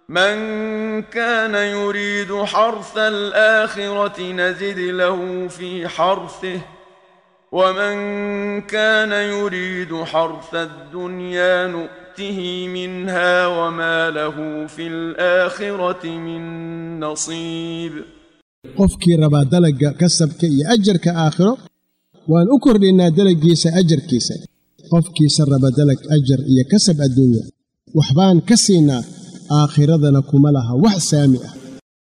من كان يريد حرث الآخرة نزد له في حرثه ومن كان يريد حرث الدنيا نؤته منها وما له في الآخرة من نصيب qofkii rabaa dalagga kasabka iyo ajarka aakhiro waan u kordhinnaa dalaggiisa ajarkiisa qofkiisa raba dalag ajar iyo kasab adduunya waxbaan ka siinaa aakhiradana kuma laha wax saami ah